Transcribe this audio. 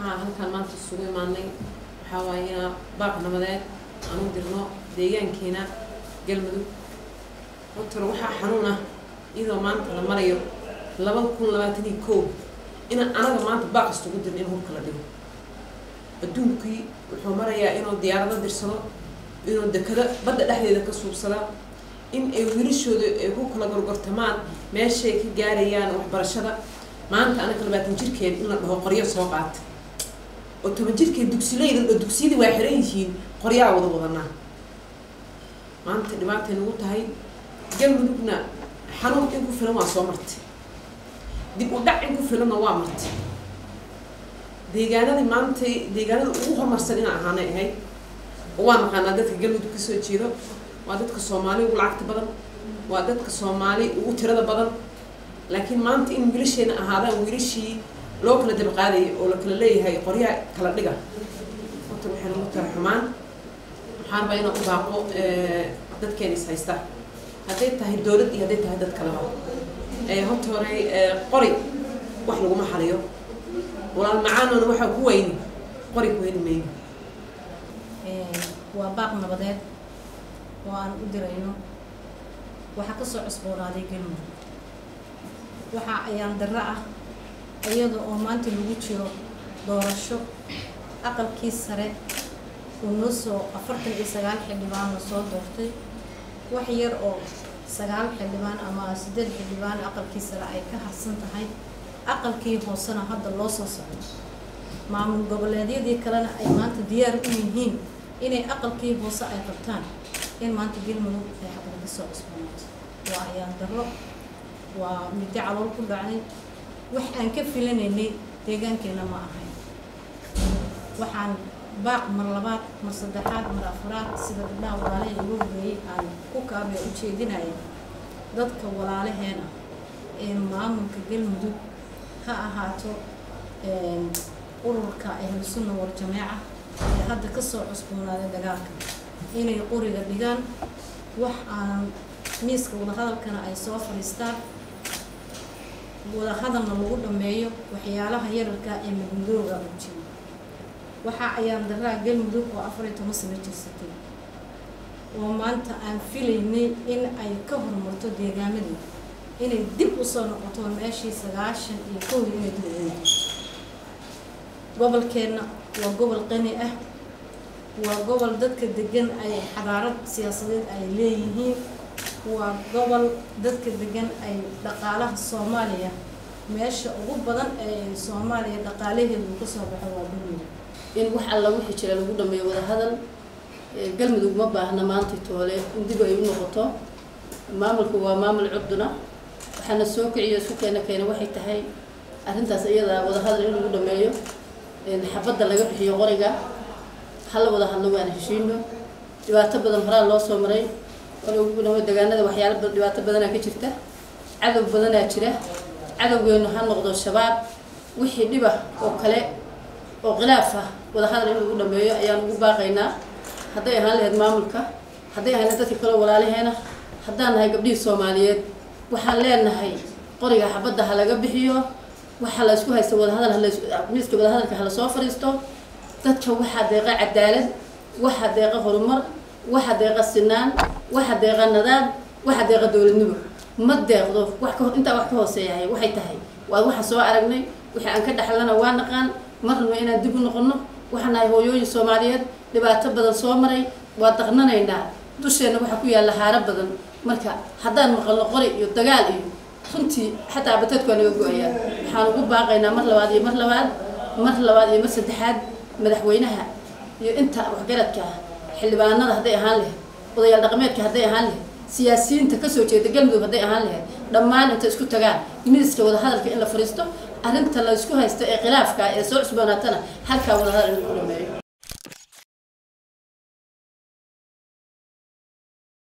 waxaa halkaan maanta isugu imaanay waxaa waaye inaa baaq nabadeed aan u dirno deegaankeena galmudug hortore waxaa xanuun ah iyadoo maanta la marayo laba kun labaatan iyo kow inaan anaga maanta baaq istugu dirno in hubka la dhigo adduunkii wuxuu marayaa inuu diyaarado dirsado inuu dekado badda dhexdeeda ka suubsada in ay wiilashooda ay ku kala gorgortamaan meeshay ka gaarayaan waxbarashada maanta anaga labaatan jirkeen in la dhaho qoryo soo qaata oo toban jirkeen dugsileyda oo dugsiyadii waa xiran yihiin qoryaa wada wadanaa maanta dhibaatay nagu tahay galmudugna xanuun in ku filan waa soo martay dib u dhac in ku filanna waa martay deegaanadii maantay deegaanada ugu horumarsan inaan ahaanay ahayd oo waa naqaanaa dadka galmudug kasoo jeedo waa dadka soomaali ugu lacagta badan waa dadka soomaali ugu tirada badan laakiin maanta in wiilasheena ahaadaan wiilashii loo kala dabaqaadayay oo la kala leeyahay qoryaa kala dhiga horta waxay nagu tara xumaan waxaan rabaa inaan u baaqo dadkeena is haysta hadday tahay dowlad iyo hadday tahay dad kaleba horta hore qori wax laguma xaliyo walaal macaanona waxaa ku weyni qori ku heli mayno waa baaq nabadeed oo aan u dirayno waxaa kasoo cusboonaaday galmudug waxa ayaan darro ah iyada oo maanta lagu jiro doorasho aqalkii sare uu noo soo afartan iyo sagaal xildhibaan la soo doortay wax yar oo sagaal xildhibaan ama siddeed xildhibaan aqalkii sare ay ka harsan tahay aqalkii hoosena hadda loo soo socdo maamul goboleedyadii kalena ay maanta diyaar u yihiin inay aqalkii hoose ay qabtaan in maanta galmudug ay xaqda ka soo cusboonaato waa ayaan darro waa middo calool ku dhacday wax aan ka filanaynay deegaankeena ma ahayn waxaan baaq mar labaad mar saddexaad mar afraad sida gabdhaha walaalaha igu horeeyey aan ku kaabee u jeedinaya dadka walaalaheena ee maamulka galmudug ha ahaato ururka ahlusunna wal jameeca ee hadda kasoo cusboonaaday dagaalka inay qoriga dhigaan wax aan miiska wadahadalkana ay soo fadhiistaan wadahadalna lagu dhameeyo waxyaalaha yararka ee madmadooga u jiro waxa ayaan daraa galmudug oo afar iyo toban sano jirsatay oo maanta aan filaynay in ay ka horumarto deegaamadii inay dib usoo noqoto meeshii sagaashan iyo kowdii inay dib ugu noqoto gobolkeenna waa gobol qani ah waa gobol dadka degan ay xadaarad siyaasadeed ay leeyihiin waa gobol dadka degan ay dhaqaalaha soomaaliya meesha ugu badan ee soomaaliya dhaqaalaheedu kasoo baxo waa galmudug in wax alla wixii jira lagu dhameeyo wadahadal galmudug ma baahna maanta toole in dib ay u noqoto maamulku waa maamul cuduna waxaana soo kiciyo isu keena keena waxay tahay arrintaas iyada wadahadal in lagu dhameeyo xabadda laga bixiyo qoriga hala wada hadlo waana heshiino dhibaato badan horaa loo soo maray degaanada waxyaala dhibaato badanaa ka jirta cadow badanaa jira cadowgeenu ha noqdo shabaab wixii dhiba oo kale oo khilaaf ah wadahadal in lagu dhameeyo ayaan ugu baaqaynaa hadday ahaan lahayd maamulka hadday ahaan lahayd dadka kaleo walaalaheena haddaan nahay gabdhihii soomaaliyeed waxaan leenahay qoriga xabadda ha laga bixiyo waxaa la isku haysta wadahadal miiska wadahadalka hala soo fadhiisto dadka waxaa deeqa cadaalad waxaa deeqa horumar waxaa deeqa sinaan waxaa deeqa nadaam waxaa deeqa dowladnimo ma deeqdo wax ka intaa wax ka hooseeyahay waxay tahay waa waxa soo aragnay wixii aan ka dhaxlana waa naqaan marnaba inaan dib u noqono waxaan nahay hooyooyin soomaaliyeed dhibaato badan soo maray waa daqnanaynaa dusheenna waxaa ku yaalla haaro badan marka haddaan maqalno qori iyo dagaal iyo runtii xataa abatadku waa naga go-ayaan waxaan ugu baaqaynaa mar labaad iyo mar labaad mar labaad iyo mar saddexaad madaxweynaha iyo inta waxgaradka ah xildhibaanada hadday ahaan lahayd odayaal dhaqameedka hadday ahaan lahayd siyaasiyiinta kasoo jeeda galmudug hadday ahaan lahayd dhammaan inta isku tagaan miiska wadahadalka in la fadhiisto arrinta la isku haysta ee khilaafka ee soo cusboonaatana halkaa wadahadal in lagu dhameeyo